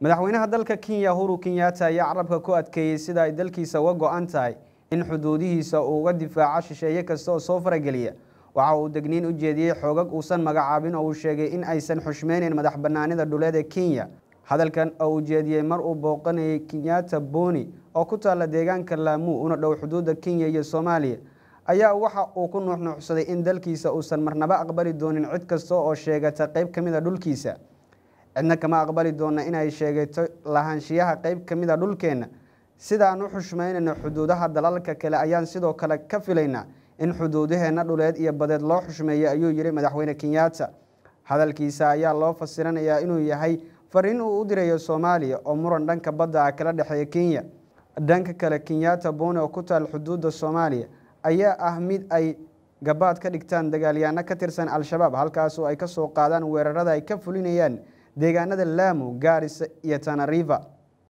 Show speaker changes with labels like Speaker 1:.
Speaker 1: madaxweynaha dalka kenya huru kenyatta ayaa carabka ku adkeeyey sida ay dalkiisa uga go-an tahay in xuduudihiisa uu uga difaaco shisheeye kasta oo soo farageliya waxa uu degniin u jeediyey xoogag uusan magacaabin oo uu sheegay in aysan xushmeyneyn madax banaanida dhuleed ee kenya hadalkan oo uu jeediyey mar uu booqanayay kenyatta boni oo ku taalla deegaanka laamuu una dhow xuduudda kenya iyo soomaaliya ayaa waxa uu ku nuuxnuuxsaday in dalkiisa uusan marnaba aqbali doonin cid kasta oo sheegata qeyb ka mid a dhulkiisa cidna kama aqbali doona inay sheegato lahaanshiyaha qeyb ka mid a dhulkeenna sidaan u xushmeynayno xuduudaha dalalka kale ayaan sidoo kale ka filaynaa in xuduudaheenna dhuleed iyo badeed loo xushmeeyo ayuu yihi madaxweyne kenyatta hadalkiisa ayaa loo fasiranayaa inuu yahay fariin uu u dirayo soomaaliya oo muran dhanka badda ah kala dhexeeya kenya dhanka kale kenyatta boni oo ku taal xuduudda soomaaliya ayaa ah mid ay gabaad ka dhigtaan dagaalyaano ka tirsan al-shabaab halkaasoo ay ka soo qaadaan weerarada ay ka fulinayaan deegaanada laamu gaarisa iyo tanariva